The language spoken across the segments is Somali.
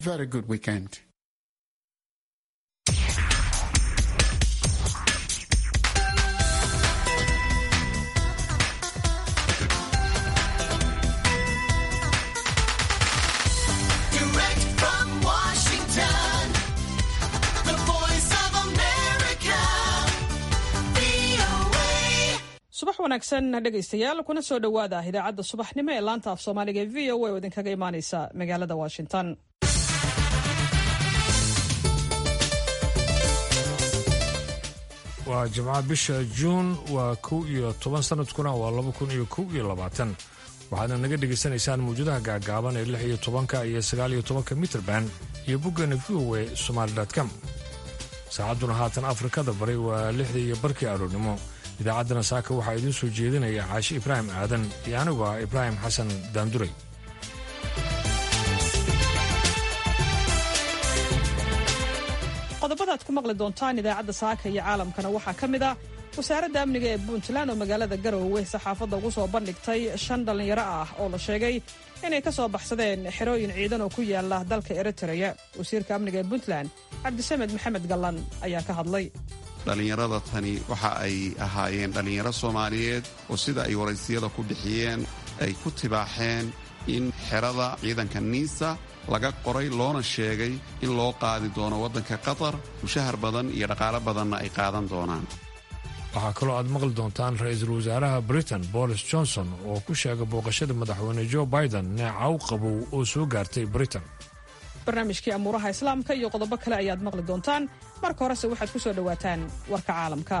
Very good weekend. Direct from Washington, the voice of America, VOA. subax wanaagsan dhegaystayaal kuna soo dhowaada idaacadda subaxnimo ee laanta af soomaaliga ee v o a oo idinkaga imaaneysa magaalada washington waa jimco bisha juun waa kow iyo toban sanadkuna waa laba kun iyo kow iyo labaatan waxaadna naga dhegaysanaysaan mawjadaha gaagaaban ee lix iyo tobanka iyo sagaal iyo tobanka mitrband iyo boggeena v o a somaali com saacadduna haatan afrikada bari waa lixdii iyo barkii aroornimo idaacaddana saaka waxaa idiin soo jeedinaya caashi ibraahim aadan iyo anigu ah ibraahim xasan daanduray qodobada aad ku maqli doontaan idaacadda saaka iyo caalamkana waxaa ka mid ah wasaaradda amniga ee puntland oo magaalada garowe saxaafadda ugu soo bandhigtay shan dhallinyaro ah oo la sheegay inay ka soo baxsadeen xerooyin ciidan oo ku yaala dalka eritreya wasiirka amniga ee puntland cabdisamed maxamed gallan ayaa ka hadlay dhallinyarada tani waxa ay ahaayeen dhallinyaro soomaaliyeed oo sida ay waraysiyada ku bixiyeen ay ku tibaaxeen in xerada ciidanka niisa laga qoray loona sheegay in loo qaadi doono waddanka qatar mushahar badan iyo dhaqaalo badanna ay qaadan doonaan waxaa kaloo aad maqli doontaan ra-iisul wasaaraha britain boris johnson oo ku sheegay booqashada madaxweyne joe biden neecaw qabow oo soo gaartay britain barnaamijkii amuuraha islaamka iyo qodobo kale ayaad maqli doontaan marka horese waxaad ku soo dhowaataan warka caalamka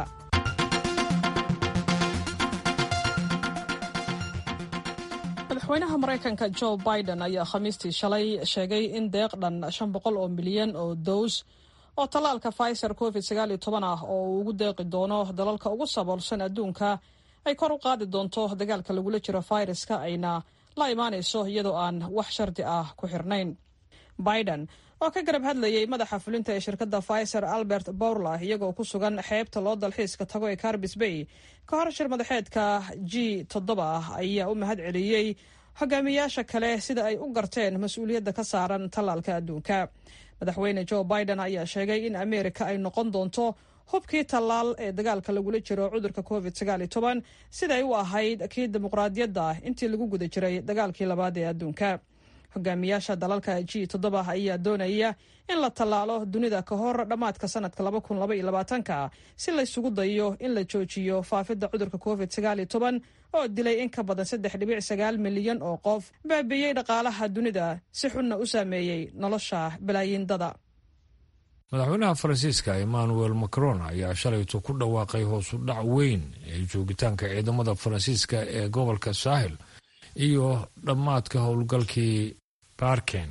madaxweynaha maraykanka joe biden ayaa khamiistii shalay sheegay in deeq dhan shan boqol oo milyan oo dows oo tallaalka pfizer covid sagaal iyo toban ah oo uu ugu deeqi doono dalalka ugu saboolsan adduunka ay kor u qaadi doonto dagaalka lagula jiro fayraska ayna la imaanayso iyadoo aan wax shardi ah ku xirnayn biden oo ka garab hadlayay madaxa fulinta ee shirkadda pfizer albert bourla iyagoo ku sugan xeebta loo dalxiiska tago ee carbis bay ka hor shir madaxeedka g toddoba ah ayaa u mahad celiyey hogaamiyaasha kale sida ay u garteen mas-uuliyadda ka saaran tallaalka adduunka madaxweyne joe biden ayaa sheegay in ameerika ay noqon doonto hubkii tallaal ee dagaalka lagula jiro cudurka covid sagaal iyo toban siday u ahayd kii dimuqraadiyadda intii lagu guda jiray dagaalkii labaad ee adduunka hogaamiyaasha dalalka g toddoba ayaa doonaya in la tallaalo dunida ka hor dhammaadka sanadka laba kun laba iyo labaatanka si laysugu dayo in la joojiyo faafidda cudurka covid sagaal iyo toban oo dilay in ka badan saddex dhibic sagaal milyan oo qof baabiiyey dhaqaalaha dunida si xunna u saameeyey nolosha balaayiindada madaxweynaha faransiiska emmanuel macron ayaa shalayto ku dhawaaqay hoosu dhac weyn ee joogitaanka ciidamada faransiiska ee gobolka saaxil iyo dhammaadka howlgalkii baarken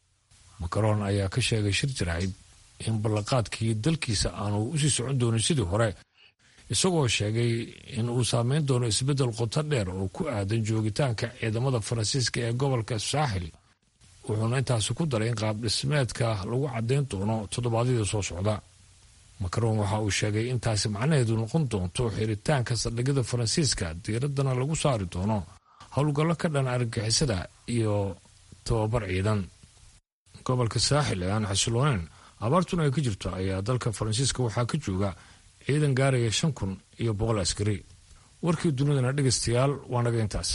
macron ayaa ka sheegay shir jirayd in ballanqaadkii dalkiisa aanu usii socon doonin sidii hore isagoo sheegay in uu saameyn doono isbeddel qoto dheer oo ku aadan joogitaanka ciidamada faransiiska ee gobolka saaxil wuxuuna intaasi ku daray in qaab dhismeedka lagu caddayn doono toddobaadyada soo socda macron waxa uu sheegay intaasi macnaheedu noqon doonto xiritaanka saldhigyada faransiiska diiraddana lagu saari doono howlgallo ka dhan argagixisada iyo tababar ciidan gobolka saaxil ee aan xasilooneyn abaartuna ay ka jirto ayaa dalka faransiiska waxaa ka jooga ciidan gaaraya shan kun iyo boqol askari warkii dunidana dhegaystayaal waa naga intaas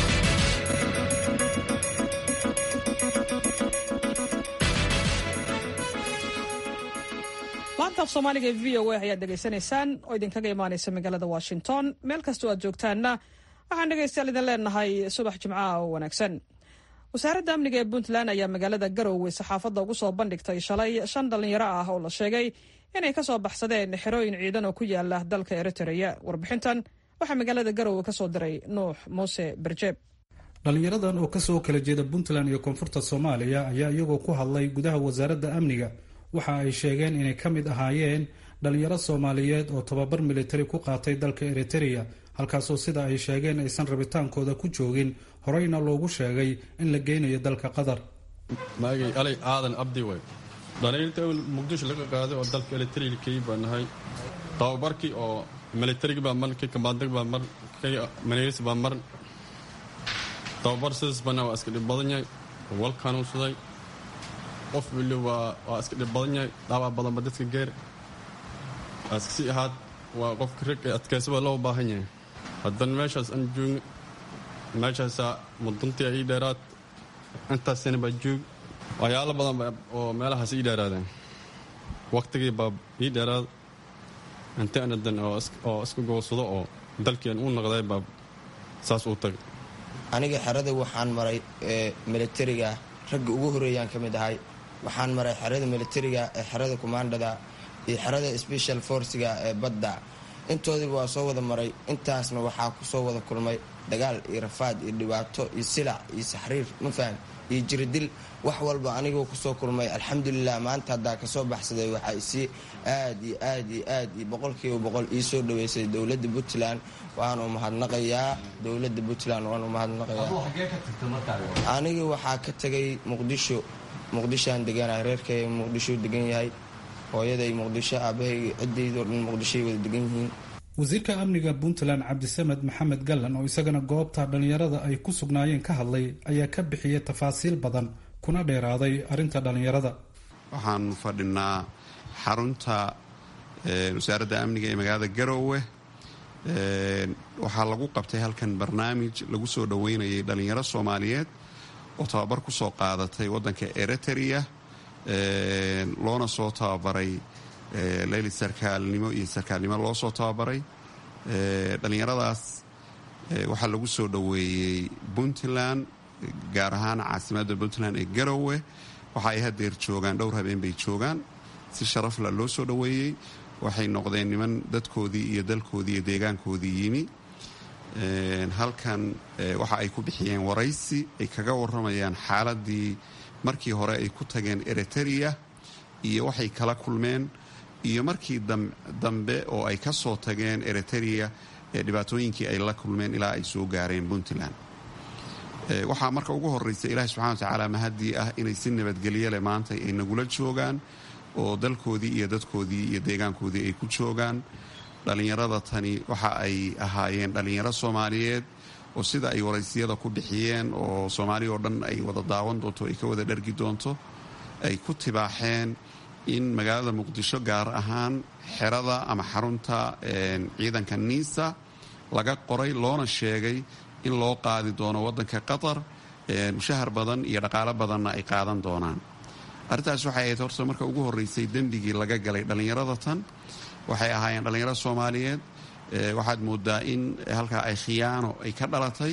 laanta af soomaaliga ee v o a ayaad dhegaysanaysaan oo idinkaga imaanaysa magaalada washington meel kastoo aad joogtaanna waxaan dhegaystayaal idin leenahay subax jimcaha oo wanaagsan wasaaradda amniga ee puntland ayaa magaalada garowe saxaafadda ugu soo bandhigtay shalay shan dhallinyaro ah oo la sheegay inay ka soo baxsadeen xerooyin ciidan oo ku yaala dalka eritreya warbixintan waxaa magaalada garowe ka soo diray nuux muuse berjeeb dhallinyaradan oo kasoo kala jeeda puntland iyo koonfurta soomaaliya ayaa iyagoo ku hadlay gudaha wasaaradda amniga waxa ay sheegeen inay ka mid ahaayeen dhallinyaro soomaaliyeed oo tababar militari ku qaatay dalka eritereya halkaasoo sida ay sheegeen aysan rabitaankooda ku joogin horeyna loogu sheegay in la geynayo dalka qatar maagay alay aadan abdi way dhalinyarta muqdisho laga qaaday oo dalka elitariga key baan nahay tababarkii oo militariga baa mar kii kambaandag baa mar kii maneeris baa mar tababar sidaas bana waa iska dhib badan yahay wal kanuunsaday qof weli waa waa iska dhib badan yahay dhaawac badanba dadka geer askasi ahaad waa qofka rag ee adkaysa baa loo baahan yahay haddana meeshaas aan joogin meeshaasaa muduntii ii dheeraad intaas sana baa joog waxyaalo badan ba oo meelahaas ii dheeraadeen waqtigii baa ii dheeraad inta anadan oo iska goosado oo dalkeen u noqday baa saas uu tagay aniga xerada waxaan maray militariga ragga ugu horeeyaan ka mid ahay waxaan maray xerada militariga ee xerada kumaandhada iyo xerada special forciga ee badda intoodiiba waa soo wada maray intaasna waxaa kusoo wada kulmay dagaal iyo rafaad iyo dhibaato iyo silac iyo saxriir ma faham iyo jiridil wax walba anigoo kusoo kulmay alxamdulilah maanta haddaa kasoo baxsaday waxaa isii aad iyo aad iyo aad iyo boqolkiiba boqol ii soo dhaweysay dowladda puntland waanu mahadnaqayaa dowladda puntland waanu mahadnaqayaa aniga waxaa ka tegay muqdisho muqdishoaan deganahay reerkay muqdisho degan yahay hooyaday muqdisho aabahayga ciddaydo dhan muqdishoay wada degan yihiin wasiirka amniga puntland cabdisamed maxamed gallan oo isagana goobta dhallinyarada ay ku sugnaayeen ka hadlay ayaa ka bixiyay tafaasiil badan kuna dheeraaday arrinta dhallinyarada waxaan fadhinaa xarunta wasaaradda amniga ee magaalada garoowe waxaa lagu qabtay halkan barnaamij lagu soo dhoweynayay dhallinyaro soomaaliyeed oo tababar ku soo qaadatay waddanka eritrea loona soo tababaray leyli sarkaalnimo iyo sarkaalnimo loo soo tababaray dhallinyaradaas waxaa lagu soo dhoweeyey puntland gaar ahaan caasimadda puntland ee garowe waxa ay hadeer joogaan dhowr habeen bay joogaan si sharafla loo soo dhoweeyey waxay noqdeen niman dadkoodii iyo dalkoodii iyo deegaankoodii yimi halkan waxa ay ku bixiyeen waraysi ay kaga waramayaan xaaladii markii hore ay ku tageen eritrea iyo waxay kala kulmeen iyo markii dambe oo ay ka soo tageen eritrea ee dhibaatooyinkii ay la kulmeen ilaa ay soo gaareen puntland waxaa marka ugu horeysa ilaahi subxana watacaala mahadii ah inay si nabadgelyo leh maanta ay nagula joogaan oo dalkoodii iyo dadkoodii iyo deegaankoodii ay ku joogaan dhallinyarada tani waxa ay ahaayeen dhallinyaro soomaaliyeed oo sida ay waraysiyada ku bixiyeen oo soomaaliya oo dhan ay wada daawan doonto ay ka wada dhargi doonto ay ku tibaaxeen in magaalada muqdisho gaar ahaan xerada ama xarunta ciidanka niisa laga qoray loona sheegay in loo qaadi doono waddanka qatar mushahar badan iyo dhaqaalo badanna ay qaadan doonaan arrintaas waxay ahayd horta marka ugu horreysay dembigii laga galay dhallinyarada tan waxay ahaayeen dhallinyaro soomaaliyeed waxaad moodaa in halkaa ay khiyaano ay ka dhalatay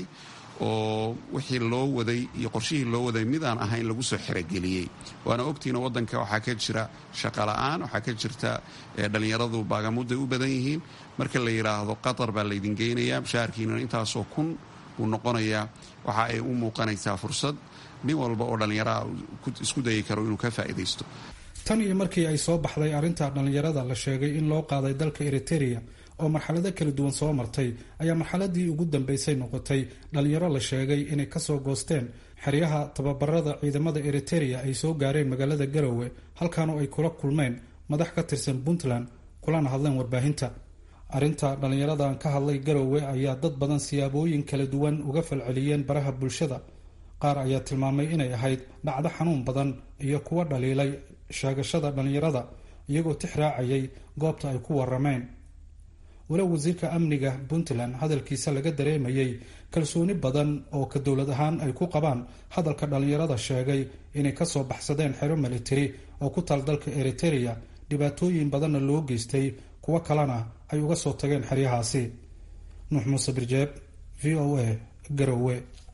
oo wixii loo waday iyo qorshihii loo waday mid aan ahayn lagu soo xerogeliyey waana ogtiina waddanka waxaa ka jira shaqola'aan waxaa ka jirta dhallinyaradu baagamuday u badan yihiin marka la yidhaahdo qatar baa laydin geynayaa mushaharkiinana intaasoo kun uu noqonayaa waxa ay u muuqanaysaa fursad nin walba oo dhallinyaraha isku dayi karo inuu ka faa'iidaysto tan iyo markii ay soo baxday arrinta dhallinyarada la sheegay in loo qaaday dalka eritereya oo marxalado kala duwan soo martay ayaa marxaladii ugu dambeysay noqotay dhallinyaro la sheegay inay kasoo goosteen xeryaha tababarada ciidamada eritereya ay soo gaareen magaalada garowe halkaanoo ay kula kulmeen madax ka tirsan puntland kulana hadleen warbaahinta arrinta dhallinyaradan ka hadlay garowe ayaa dad badan siyaabooyin kala duwan uga falceliyeen baraha bulshada qaar ayaa tilmaamay inay ahayd dhacdo xanuun badan iyo kuwa dhaliilay sheegashada dhallinyarada iyagoo tix raacayay goobta ay ku warameen walow wasiirka amniga puntland hadalkiisa laga dareemayay kalsooni badan oo ka dowlad ahaan ay ku qabaan hadalka dhallinyarada sheegay inay kasoo baxsadeen xero militari oo ku taal dalka eritereya dhibaatooyin badanna loo geystay kuwo kalena ay uga soo tageen xeryahaasi nuux muuse birjeeb v o a garowe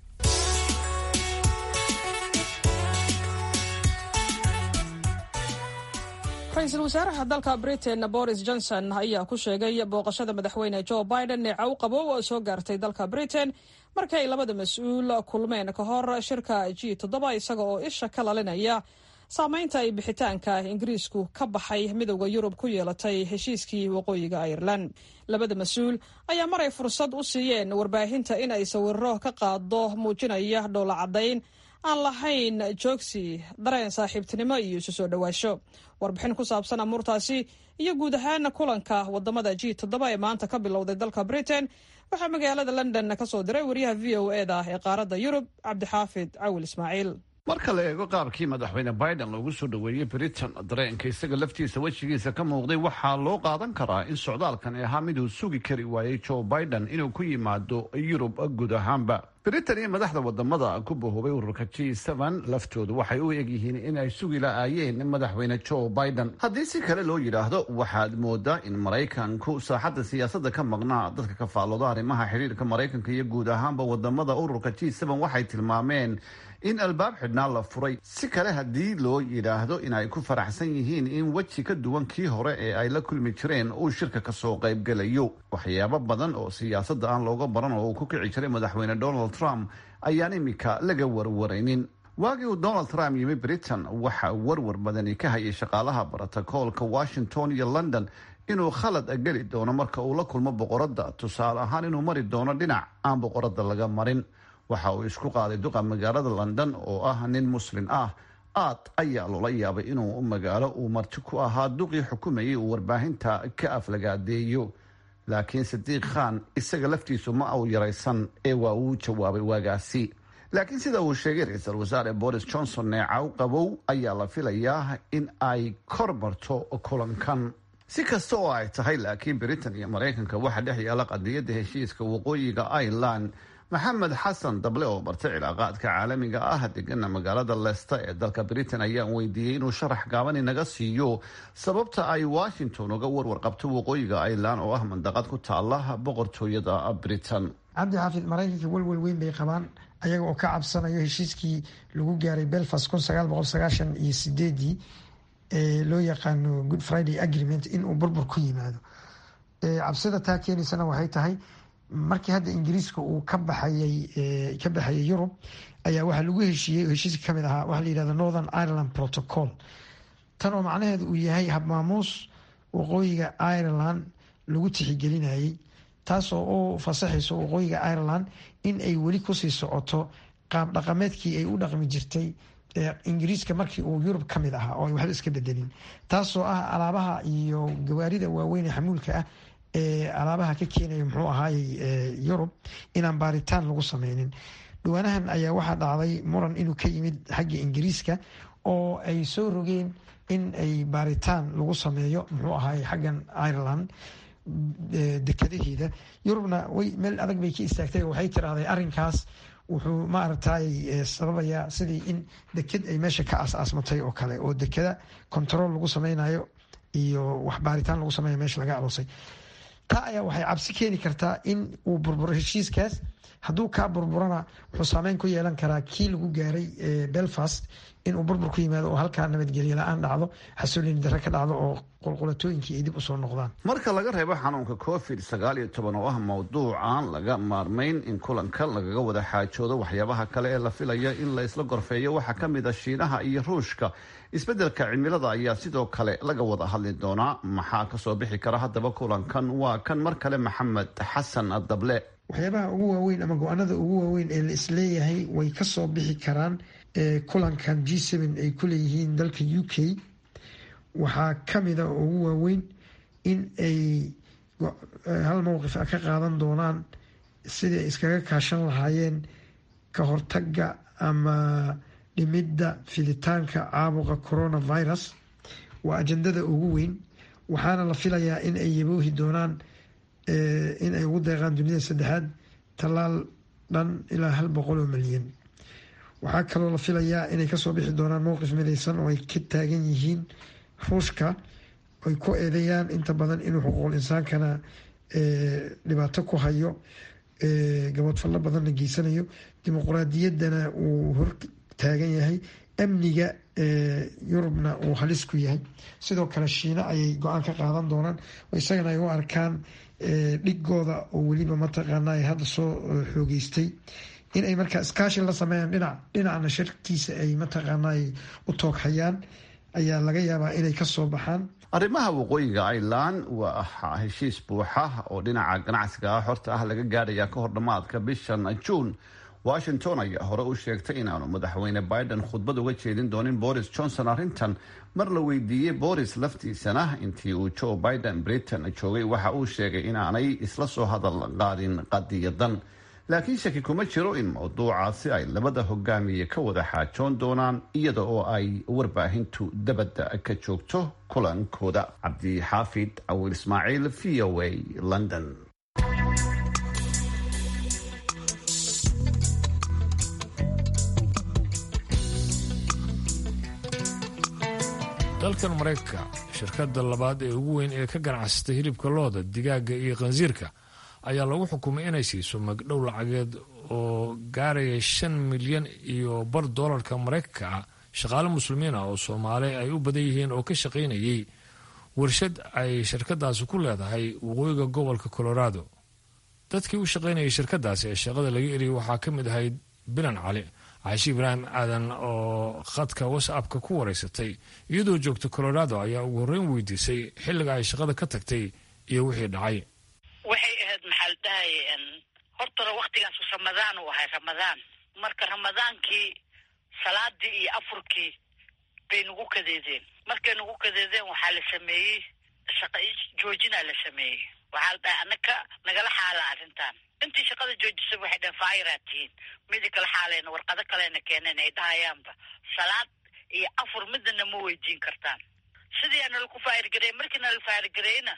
ra-iisul wasaaraha dalka britain boris johnson ayaa ku sheegay booqashada madaxweyne joe biden ee caw qabow oo soo gaartay dalka britain markii ay labada mas-uul kulmeen ka hor shirka g toddoba isaga oo isha ka lalinaya saameynta ay bixitaanka ingiriisku ka baxay midowda yurub ku yeelatay heshiiskii waqooyiga irelan labada mas-uul ayaa maray fursad u siiyeen warbaahinta in ay sawiro ka qaado muujinaya dhoola caddayn aan lahayn joogsi dareen saaxiibtinimo iyo isu soo dhowaasho warbixin ku saabsan amuurtaasi iyo guud ahaan kulanka wadamada g toddoba ee maanta ka bilowday dalka britain waxaa magaalada london ka soo diray wariyaha v o e da ee qaaradda yurub cabdixaafid cawil ismaaciil marka la eego qaabkii madaxweyne biden loogu soo dhoweeyey britain dareenka isaga laftiisa wejigiisa ka muuqday waxaa loo qaadan karaa in socdaalkani ahaa miduu sugi kari waayey joe biden inuu ku yimaado yurub guud ahaanba britain iyo madaxda wadamada ku bahoobay ururka g laftoodu waxay u egyihiin in ay sugi la-aayeen madaxweyne joe biden haddii si kale loo yidhaahdo waxaad moodaa in maraykanku saaxadda siyaasadda ka maqnaa dadka ka faallooda arrimaha xidhiirka maraykanka iyo guud ahaanba wadamada ururka g waxay tilmaameen in albaab xidhnaa la furay si kale haddii loo yidhaahdo in ay ku faraxsan yihiin in weji ka duwan kii hore ee ay la kulmi jireen uu shirka kasoo qaybgelayo waxyaabo badan oo siyaasadda aan looga baran oo uu ku kici jiray madaxweyne donald trump ayaan imika laga warwaraynin waagii uu donald trump yimi britain waxa warwar badani ka hayay shaqaalaha brotocoolka washington iyo london inuu khalad geli doono marka uu la kulmo boqoradda tusaale ahaan inuu mari doono dhinac aan boqoradda laga marin waxa uu isku qaaday duqa magaalada london oo ah nin muslin ah aad ayaa loola yaabay inuu magaalo uu marti ku ahaa duqii xukumayay uu warbaahinta ka aflagaadeeyo laakiin sadiiq khan isaga laftiisu ma uu yaraysan ee waa uu jawaabay waagaasi laakiin sida uu sheegay ra-iisul wasaare boris johnson neecaw qabow ayaa la filayaa in ay kor marto kulankan si kasta oo ay tahay laakiin britain iyo maraykanka waxaa dhex yaala qadiyadda heshiiska waqooyiga ireland maxamed xasan dable oo bartay cilaaqaadka caalamiga ah degana magaalada leicester ee dalka britain ayaan weydiiyey inuu sharax gaaban inaga siiyo sababta ay washington uga warwar qabto waqooyiga ireland oo ah mandaqad ku taala boqortooyada britain cabdi xaafid maraykanka welwel weyn bay qabaan ayaga oo ka cabsanayo heshiiskii lagu gaaray belfast kun sagaal boqol sagaashan iyo sideedii ee loo yaqaano good friday agreement inuu burbur ku yimaado cabsida taa keenaysana waxay tahay markii hadda ingiriiska uu ka baxayay ka baxayay yurub ayaa waxaa lagu heshiiyey heshiiska kamid ahaa waxaa la yihahda northern ireland protocol tan oo macnaheedu uu yahay habmaamuus waqooyiga ireland lagu tixigelinayay taasoo u fasaxayso waqooyiga ireland in ay weli kusii socoto qaab dhaqameedkii ay u dhaqmi jirtay ingiriiska markii uu yurub ka mid ahaa oo ay waxba iska bedelin taasoo ah alaabaha iyo gawaarida waaweyn ee xamuulka ah ee alaabaha ka keenaya muxuu ahaayey yurub inaan baaritaan lagu sameynin dhawaanahan ayaa waxaa dhacday muran inuu ka yimid xagga ingiriiska oo ay soo rogeen in ay baaritaan lagu sameeyo muxuu ahaayey xaggan ireland dekadaheeda yurubna way meel adag bay ka istaagtay oo waxay tiraahday arrinkaas wuxuu maaragtay sababayaa sidii in deked ay meesha ka aas-aasmatay oo kale oo dekada control lagu sameynayo iyo wax baaritaan lagu sameeyo meesha laga aroosay taa ayaa waxay cabsi keeni kartaa in uu burburo heshiiskaas hadduu kaa burburana wuxuu saameyn ku yeelan karaa kii lagu gaaray belfast inuu burbur ku yimaado oo halkaa nabadgelyo la-aan dhacdo xasuulini dare ka dhacdo oo qulqulatooyinkii ay dib usoo noqdaan marka laga reebo xanuunka covid sagaal iyo toban oo ah mowduuc aan laga maarmayn in kulanka lagaga wada xaajoodo waxyaabaha kale ee la filaya in la isla gorfeeyo waxaa ka mid a shiinaha iyo ruushka isbeddelka cimilada ayaa sidoo kale laga wada hadli doonaa maxaa kasoo bixi kara haddaba kulankan waa kan mar kale maxamed xasan dable waxyaabaha ugu waaweyn ama go-aanada ugu waaweyn ee la isleeyahay way kasoo bixi karaan kulankan g seven ay ku leeyihiin dalka u k waxaa kamida oo ugu waaweyn in ay hal mowqif ka qaadan doonaan sidii ay iskaga kaashan lahaayeen ka hortaga ama dhimidda fiditaanka caabuqa coronavirus waa ajandada ugu weyn waxaana la filayaa in ay yaboohi doonaan in ay ugu deeqaan dunida saddexaad tallaal dhan ilaa hal boqol oo milyan waxaa kaloo la filayaa inay kasoo bixi doonaan mowqif midaysan oo ay ka taagan yihiin ruushka ay ku eedeeyaan inta badan inuu xuquuqul insaankana dhibaato ku hayo gabadfallo badanna geysanayo dimuquraadiyaddana uu hor taagan yahay amniga yurubna uu halis ku yahay sidoo kale shiina ayay go-aan ka qaadan doonaan oo isagana ay u arkaan dhigooda oo weliba mataqaana ay hadda soo xoogeystay in ay markaa iskaashi la sameeyaan dhinac dhinacna sharkiisa ay mataqaana ay u tooghayaan ayaa laga yaabaa inay kasoo baxaan arrimaha waqooyiga ireland waa heshiis buuxa oo dhinaca ganacsiga ah horta ah laga gaadhaya ka hor dhammaadka bishan juun washington ayaa hore u sheegtay inaanu madaxweyne biden khudbad uga jeedin doonin boris johnson arrintan mar la weydiiyey boris laftiisana intii uu joe biden britain joogay waxa uu sheegay inaanay isla soo hadal qaadin qadiyadan laakiin shaki kuma jiro in mawduucaasi ay labada hogaamiye ka wada xaajoon doonaan iyada oo ay warbaahintu dabadda ka joogto kulankooda cabdixaafid cawil ismaaciil v o a london dalkan maraykanka shirkadda labaad ee ugu weyn ee ka ganacsatay hilibka looda digaaga iyo khansiirka ayaa lagu xukumay inay siiso magdhow lacageed oo gaaraya shan milyan iyo bar doolarka maraykanka ah shaqaale muslimiin ah oo soomaali ay u badan yihiin oo ka shaqaynayay warshad ay shirkadaasi ku leedahay waqooyiga gobolka colorado dadkii u shaqaynayay shirkadaasi ee shaqada laga eriyay waxaa ka mid ahayd bilan cali caashi ibraahim aadan oo khadka whatsappka ku wareysatay iyadoo joogta colorado ayaa ugu horreyn weydiisay xilliga ay shaqada ka tagtay iyo wixii dhacay waxay ahayd maxaa la dhahay hortana waktigaas ramadaan uu ahay ramadaan marka ramadaankii salaadii iyo afurkii bay nagu kadeedeen markay nagu kadeedeen waxaa la sameeyey shaqa joojinaa la sameeyey waxaa la dhahay anaka nagala xaala arrintan intii shaqada joojisay waxay dhaheen faayiraa tihiin midi kala xaalayna warqado kalena keeneen ay dhahayaanba salaad iyo afur midana ma weydiin kartaan sidii nala ku faayirgareeyey markii nala faayirgareeyna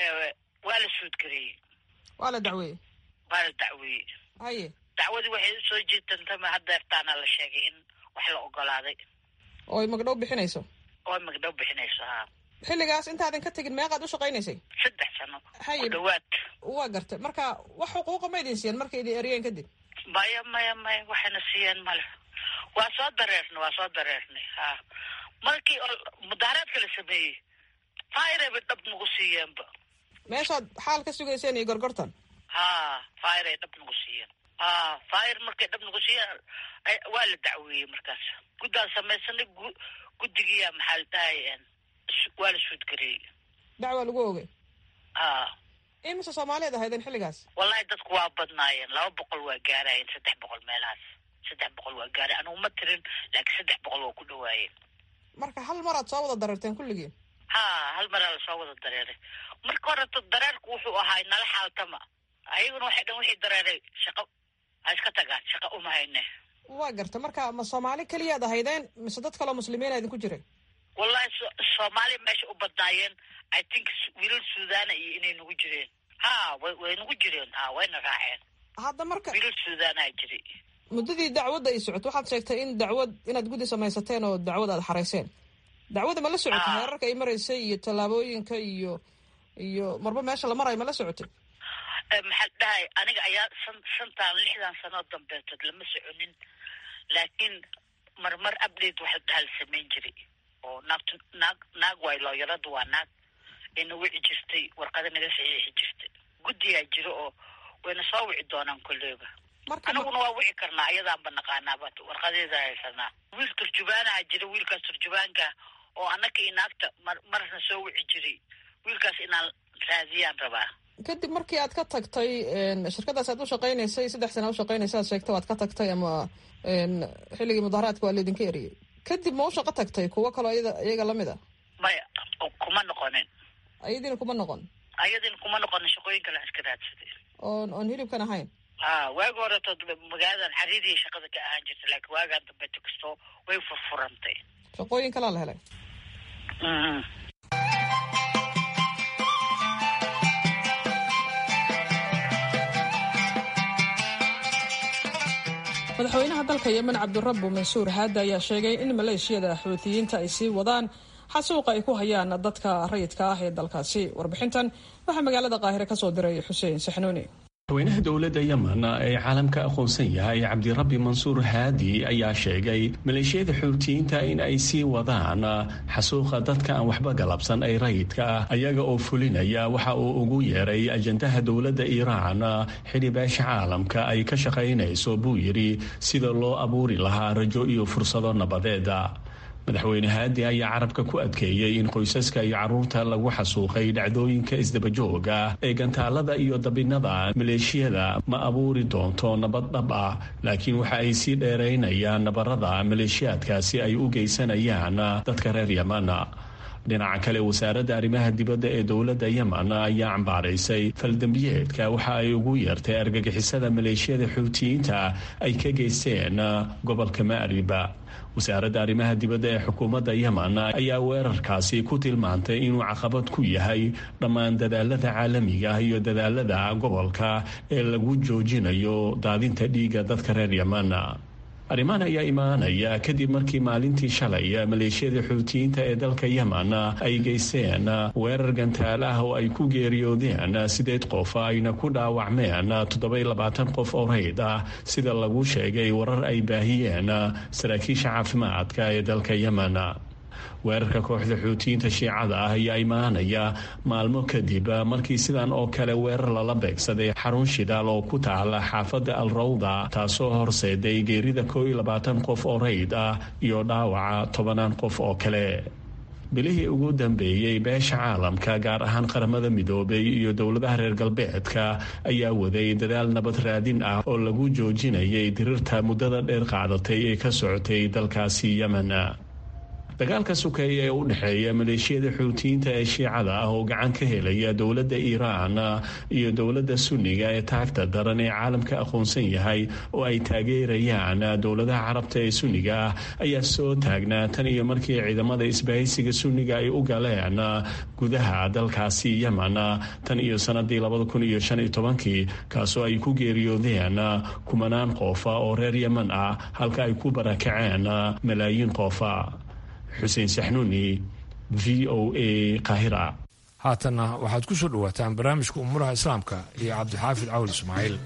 waa la suudgareeyey waa la dacweeyey waa la dacweeyey haye dacwadii waxay usoo jeedantama haddeertaana la sheegay in wax la ogolaaday oo ay magdhow bixinayso oo magdhow bixinayso haa xilligaas intaadan ka tegin meeqaad u shaqaynaysay saddex sano haye ku dhawaad waa gartay marka wax xuquuqa ma idin siiyeen markay idin eryeen kadib maya maya maya waxayna siiyeen male waa soo dareernay waa soo dareernay ha markii oo mudaaraadka la sameeyey fire bay dhab nagu siiyeenba meeshaad xaal ka sugayseen iyo gorgortan ha fire ay dhab nagu siiyeen ha fire markay dhab nagu siiyeen waa la dacweeyey markaas guddaan samaysanay gu guddigiiya maxaa la dhahay waa la suudgareeyey dacwaa lagu ogay ha imise soomaaliyeed ahaydeen xilligaas wallahi dadku waa badnaayeen laba boqol waa gaarayeen saddex boqol meelahaas saddex boqol waa gaarayen anugu ma tirin laakiin saddex boqol waa ku dhawaayeen marka hal maraad soo wada dareerteen kulligiin ha hal maraa lasoo wada dareeray marka horeto dareerku wuxuu ahaa nala xaaltama ayaguna waxay dhan wixii dareeray shaqo ha iska tagaan shaqa uma hayne waa garta marka ma soomaali keliyaad ahaydeen mise dad kaloo muslimiina idinku jiray wallahi so soomaaliya meesha u badnaayeen i think wiilal suudana iyo inay nagu jireen ha way way nagu jireen ha wayna raaceen hadda marka wiilal suudaanaa jiray muddadii dacwadda ay socoto waxaad sheegtay in dacwad inaad guddi samaysateen oo dacwad aad xarayseen dacwadda ma la socotay Ah. heerarka ay maraysay iyo tallaabooyinka iyo iyo marba meesha la marayo ma la socotay Eh, maxaa la dhahay aniga ayaa san shantaan lixdan sanoo dambeetood lama soconin laakiin marmar update waxa dhaha la samayn jiray oo naagtu naag naag waay looyaradu waa naag ina wici jirtay warqada naga saxiixi jirtay guddigaa jiro oo wayna soo wici doonaan kolleyba marka ma- aniguna waa wici karnaa ayadaanba naqaanaaba warqadeeda haysanaa wiil turjubaanaha jira wiilkaas turjubaanka oo annaka iyo naagta mar marna soo wici jiray wiilkaas inaan raadiyaan rabaa kadib markii aad ka tagtay een, shirkadaas aad u shaqaynaysay saddex sana u shaqaynaysa aad sheegtay waad ka tagtay ama een, xilligii mudaharaadka waa laydinka eriyey kadib ma u shaqo tagtay kuwo kaloo iyada- iyaga lamid a maya kuma noqonin ayadiina kuma noqon ayadina kuma noqonin shaqooyin kale aan iska raadsaday oon oon hilibkan ahayn ha waagi horeto magaaladan xariiriya shaqada ka ahaan jirta laakiin waagaan dambeeto kastoo way furfurantay shaqooyin kalaa la helay Mhm. madaxweynaha dalka yemen cabdirabbu mansuur haada ayaa sheegay in maleeshiyada xuutiyiinta ay sii wadaan xasuuqa ay ku hayaan dadka rayidka ah ee dalkaasi warbixintan waxaa magaalada qaahire kasoo diray xuseen saxnuuni madaxweynaha dowladda yemen ee caalamka aqoonsan yahay cabdirabbi mansuur haadi ayaa sheegay maleeshiyada xuutiyiinta in ay sii wadaan xasuuqa dadka aan waxba galabsan ay rayidka ah ayaga oo fulinaya waxa uu ugu yeeray ajandaha dowladda iiraan xili beesha caalamka ay ka shaqaynayso buu yidhi sida loo abuuri lahaa rajo iyo fursado nabadeeda madaxweyne haadi ayaa carabka ku adkeeyey in qoysaska iyo caruurta lagu xasuuqay dhacdooyinka isdabajooga ee gantaalada iyo dabinada maleeshiyada ma abuuri doonto nabad dhab ah laakiin waxa ay sii dheeraynayaan nabarada maleeshiyaadkaasi ay u geysanayaan dadka reer yemen dhinaca kale wasaaradda arrimaha dibadda ee dowladda yemen ayaa cambaaraysay faldambiyeedka waxa ay ugu yeertay argagixisada maleeshiyada xuutiyiinta ay ka geysteen gobolka maariba wasaaradda arrimaha dibadda ee xukuumadda yemen ayaa weerarkaasi ku tilmaantay inuu caqabad ku yahay dhammaan dadaalada caalamiga ah iyo dadaalada gobolka ee lagu joojinayo daadinta dhiigga dadka reer yemen arrimahan ayaa imaanaya kadib markii maalintii shalay maleeshiyada xuutiyiinta ee dalka yemen ay geysteen weerar gantaal ah oo ay ku geeriyoodeen sideed qof ayna ku dhaawacmeen toddobaylabaatan qof oo reyd ah sida lagu sheegay warar ay baahiyeen saraakiisha caafimaadka ee dalka yemen weerarka kooxda xuutiyiinta shiicada ah ayaa imaanaya maalmo kadib markii sidan oo kale weerar lala beegsaday xarun shidaal oo ku taala xaafadda al rawda taasoo horseeday geerida koo iyo labaatan qof oo reyd ah iyo dhaawaca tobanaan qof oo kale bilihii ugu dambeeyey beesha caalamka gaar ahaan qaramada midoobay iyo dowladaha reer galbeedka ayaa waday dadaal nabad raadin ah oo lagu joojinayay dirirta muddada dheer qaadatay ee ka socotay dalkaasi yemen dagaalka sukeeya ee u dhexeeya maleeshiyada xuutiyiinta ee shiicada ah oo gacan ka helaya dowladda iiraan iyo dowladda sunniga ee taagta daran ee caalamka aqoonsan yahay oo ay taageerayaan dowladaha carabta ee sunniga ah ayaa soo taagnaa tan iyo markii ciidamada isbahaysiga sunniga ay u galeen gudaha dalkaasi yemen tan iyo sanadii labada kun iyo shan iyo tobankii kaasoo ay ku geeriyoodeen kumanaan qofa oo reer yemen ah halka ay ku barakaceen malaayiin qofa xuseen saxnuuni v o a qaahira haatanna waxaad ku soo dhowaataan barnaamijka umuuraha islaamka iyo cabdixaafid cawl ismaaciil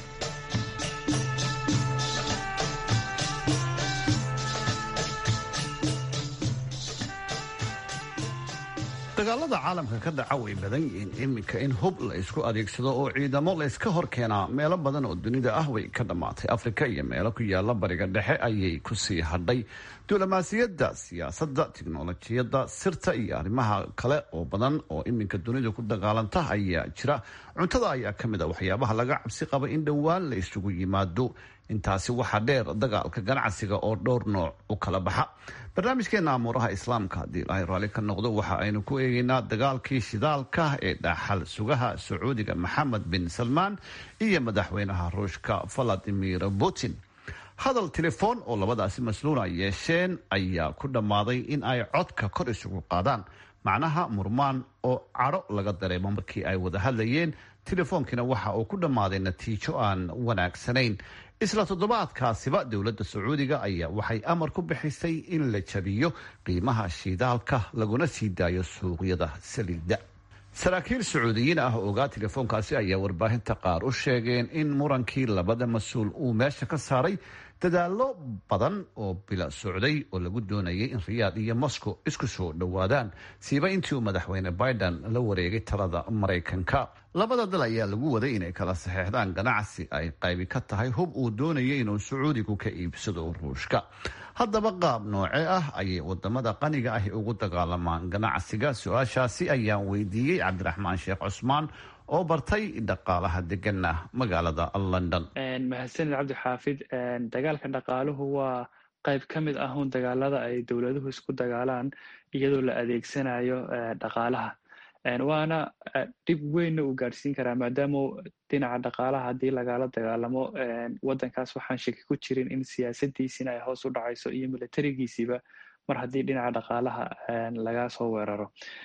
dagaalada caalamka ka dhaca way badan yihiin iminka in hub la isku adeegsado oo ciidamo la iska hor keenaa meelo badan oo dunida ah way ka dhammaatay afrika iyo meelo ku yaala bariga dhexe ayay ku sii hadhay diblomaasiyadda siyaasadda tiknolojiyadda sirta iyo arrimaha kale oo badan oo iminka dunida ku dagaalanta ayaa jira cuntada ayaa ka mid a waxyaabaha laga cabsi qaba in dhowaan la isugu yimaado intaasi waxaa dheer dagaalka ganacsiga oo dhowr nooc u kala baxa barnaamijkeena amuuraha islaamka haddii ilaahay raalli ka noqdo waxa aynu ku eegaynaa dagaalkii shidaalka ee dhaxal sugaha sacuudiga maxamed bin salmaan iyo madaxweynaha ruushka valadimir putin hadal telefoon oo labadaasi masluula yeesheen ayaa ku dhammaaday in ay codka kor isugu qaadaan macnaha murmaan oo cadho laga dareemo markii ay wada hadlayeen telefoonkiina waxa uu ku dhammaaday natiijo aan wanaagsanayn isla toddobaadkaasiba dowladda sacuudiga ayaa waxay amar ku bixisay in la jabiyo qiimaha shidaalka laguna sii daayo suuqyada saliidda saraakiil sacuudiyiin ah oo ogaa telefoonkaasi ayaa warbaahinta qaar u sheegeen in murankii labada mas-uul uu meesha ka saaray dadaallo badan oo bila socday oo lagu doonayay in riyaad iyo moscow isku soo dhowaadaan siiba intii uu madaxweyne biden la wareegay talada maraykanka labada dal ayaa lagu waday inay kala saxeexdaan ganacsi ay qaybi ka tahay hub uu doonayay inuu sacuudigu ka iibsado ruushka haddaba qaab nooce ah ayay wadamada qaniga ahi ugu dagaalamaan ganacsiga su-aashaasi ayaan weydiiyey cabdiraxmaan sheekh cusmaan oo bartay dhaqaalaha degana magaalada london mahadsanid cabdixaafid dagaalka dhaqaaluhu waa qayb ka mid ah un dagaalada ay dowladuhu isku dagaalaan iyadoo la adeegsanayo dhaqaalaha waana dhib weynna uu gaadhsiin karaa maadaama dhinaca dhaqaalaha haddii lagala dagaalamo waddankaas waxaan shaki ku jirin in siyaasadiisina ay hoos u dhacayso iyo milatarigiisiiba mar haddii dhinaca dhaqaalaha laga soo weeraro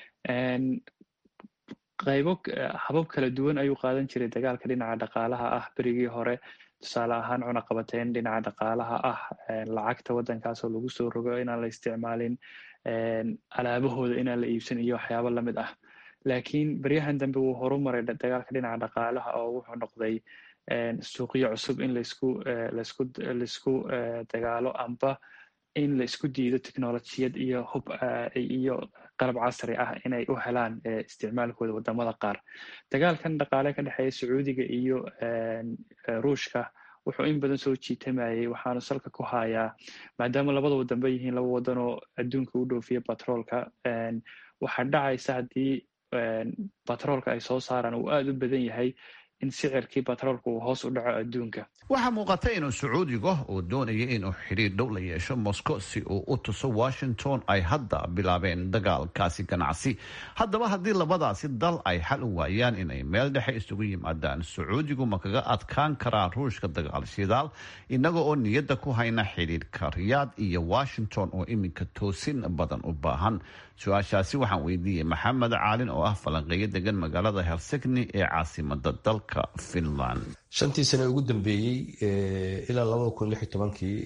qaybo habab kala duwan ayuu qaadan jiray dagaalka dhinaca dhaqaalaha ah berigii hore tusaale ahaan cunaqabateyn dhinaca dhaqaalaha ah lacagta waddankaasoo lagu soo rogo inaan la isticmaalin alaabahooda inaan la iibsan iyo waxyaabo lamid ah laakiin beryahan dambe wuu horumaray dagaalka dhinaca dhaqaalaha oo wuxuu noqday suuqyo cusub in laisku laisku laisku dagaalo amba in la isku diido technolojiyad iyo hub iyo qalab casri ah inay u helaan isticmaalkooda wadamada qaar dagaalkan dhaqaale ka dhexeeya sacuudiga iyo ruushka wuxuu in badan soo jiitamayay waxaanu salka ku hayaa maadaama labada wadanba yihiin laba wadan oo adduunka u dhoofiya batroolka waxaa dhacaysa haddii batroolka ay soo saaraan uu aada u badan yahay in sicirkii batroolka uu hoos u dhaco adduunka waxaa muuqata inuu sacuudiga uu doonaya inuu xidhiir dhow la yeesho moscow si uu u tuso washington ay hadda bilaabeen dagaalkaasi ganacsi haddaba haddii labadaasi dal ay xal u waayaan inay meel dhexe isugu yimaadaan sacuudigu ma kaga adkaan karaa ruushka dagaal shidaal inaga oo niyadda ku hayna xidhiirka riyaad iyo washington oo iminka toosin badan u baahan su-aashaasi waxaan weydiiyey maxamed caalin oo ah falanqeeyo degan magaalada helsigni ee caasimada dalka finland shantii sane ugu dambeeyey ilaa labada kun lix iyo tobankii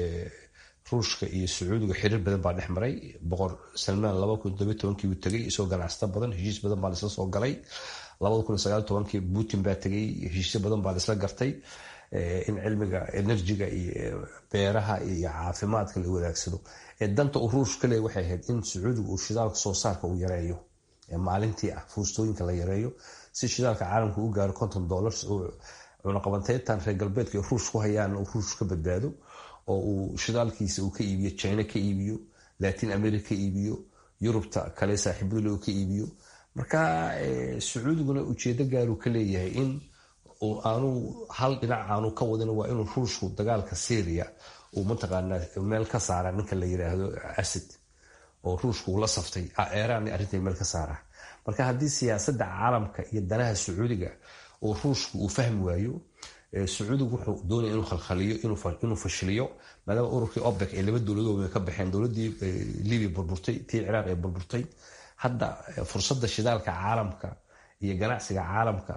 ruushka iyo sacuudiga xiriir badan baa dhex maray boqor salmaan laba kun todobiyo tobankii uu tegay isagoo ganacsata badan heshiis badan baa laisla soo galay labada kun sagaal tobankii putin baa tegay heshiisyo badan baa laisla gartay in cilmiga enerjiga iyo beeraha iyo caafimaadka la wadaagsado danta uu ruushka leeya waxay ahayd in sacuudiga uu shidaalka soo saarka uu yareeyo maalintii ah fuustooyinka la yareeyo si shidaalka caalamka u gaaro konton dollars oo cunaqabanteyntan reer galbeedka ruush ku hayaan uu ruush ka badbaado oo uu shidaalkiisa uu ka iibiyo china ka iibiyo latin america ka iibiyo yurubta kale saaxiibadule uu ka iibiyo marka sacuudiguna ujeedo gaaruu ka leeyahay in aanu hal dhinac aanu ka wadin waa inuu ruushku dagaalka syria uu mataqaanaa meel ka saara ninka la yiraahdo acid oo ruushku uu la saftay eeraan arrinta meel ka saara marka haddii siyaasada caalamka iyo danaha sacuudiga oo ruushku uu fahmi waayo sacuudigu wuxuu doonaya inuu khalkhaliyo inuu fashiliyo maadaama ururkii opec ee laba dowladood ka baxeen dowladii libya burburtay tii ciraaq ee burburtay hadda fursada shidaalka caalamka iyo ganacsiga caalamka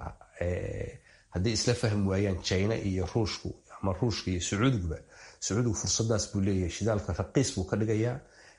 hadday isla fahmi waayaan china iyo ruushku ama ruushka iyo sacuudiguba sacuudigu fursadaas buu leeyahay shidaalka raqiis buu ka dhigayaa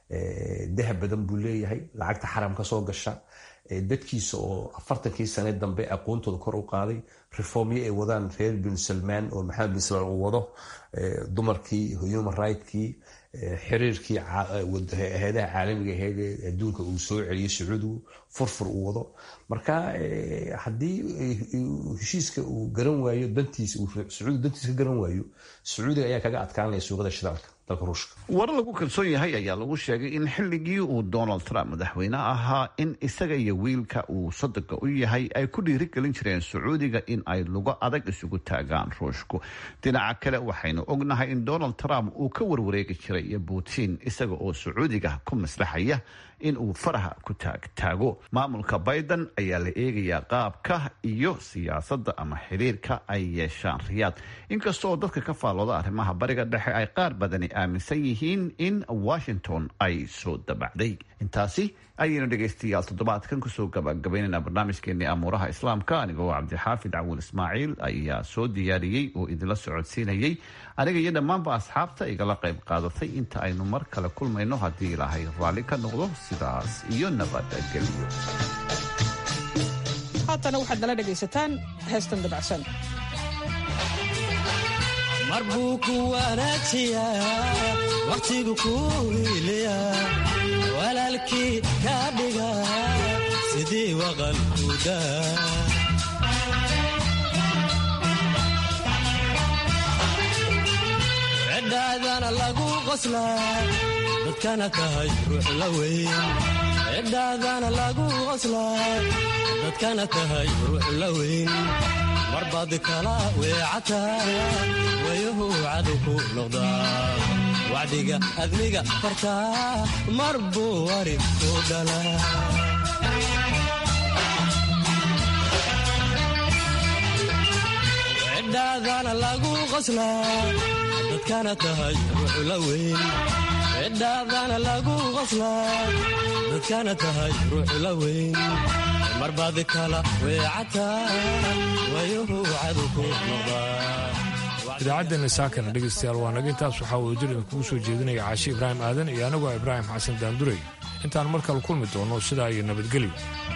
dahab badan buu leeyahay lacagta xaram ka soo gasha dadkiisa oo afartankii sane dambe aqoontooda kor u qaaday reformyo ay wadaan reer bin salmaan oo maxamed bin salmaan uu wado dumarkii human rigtkii xiriirkii hay-adaha caalamiga ahayd ee adduunka uu soo celiyay sacuudigu furfur uu wado marka haddii heshiiska uu garan waayo dantiisa sacuudiga dantiisa ka garan waayo sacuudiga ayaa kaga adkaanaya suuqada shidaalka dalka ruushka warar lagu kalsoon yahay ayaa lagu sheegay in xilligii uu donald trump madaxweyne ahaa in isaga iyo wiilka uu sadoga u yahay ay ku dhiirigelin jireen sacuudiga in ay lugo adag isugu taagaan ruushku dhinaca kale waxaynu ognahay in donald trump uu ka warwareegi jiray putin isaga oo sacuudiga ku maslaxaya in uu faraha ku taagtaago maamulka biden ayaa la eegayaa qaabka iyo siyaasadda ama xiriirka ay yeeshaan riyaad inkastooo dadka ka faallooda arrimaha bariga dhexe ay qaar badani aaminsan yihiin in washington ay soo dabacday intaasi ayaynu dhegaystayaal toddobaadkan kusoo gabagabaynaynaa barnaamijkeenii amuuraha islaamka anigoo cabdixaafid cawuul ismaaciil ayaa soo diyaariyey oo idinla socodsiinayay aniga iyo dhammaanba asxaabta igala qayb qaadatay inta aynu mar kale kulmayno haddii ilaahay raalli ka noqdo sidaas iyo nabadgelyo haatana waxaad nala dhegaysataan heestan dabacsan mar buu ku wanaajiyaa wakhtigu ku hiiliyaa walaalkii ka dhiga sidii waqalkuda cidhaadana lagu qoslaa dadkana tahay ruux la weyn cidhaadana lagu qoslaa dadkana tahay ruux la weyn marbaad kala weecataa wayuhu cadu ku noqdaa wacdiga adniga fartaa mar buu wari ku dhalaa cidhaadana lagu qoslaa dadkana tahay ruux la weyn cidhaadana lagu qoslaa dadkana tahay ruux la weyn marbaad kala weecataa wayuhu cadu ku noqdaa idaacaddeena saakana dhegaystayaal waa naga intaas waxaa uu jirin kugu soo jeedinaya caashi ibraahim aadan iyo anigoo ibraahim xasan daanduray intaan mar kale kulmi doono sidaa iyo nabadgelyo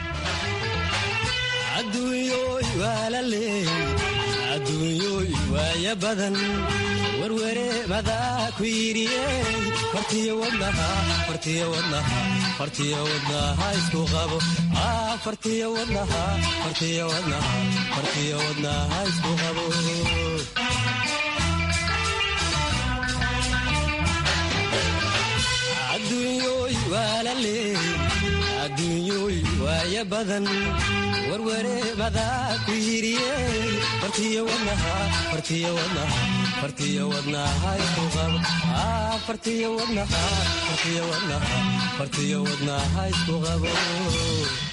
adduunyoy waa la leey adduunyoy waaya badan werwere madaa ku yidhiyey fartiyo wadnaha fartiyo wadnaha fartiyo wadnaha isku qabo fartiyo wadnaha fartiyo wadnaha fartiyo wadnaha isku qabo adduunyoy waa la leey adduunyoy waaya waaya badan warware madaa ku yiriyey fartiyo wadnaha fartiyo wadnaha fartiyo wadnaha isku qabo fartiyo wadnaha fartiyo wadnaha fartiyo wadnaha isku qabo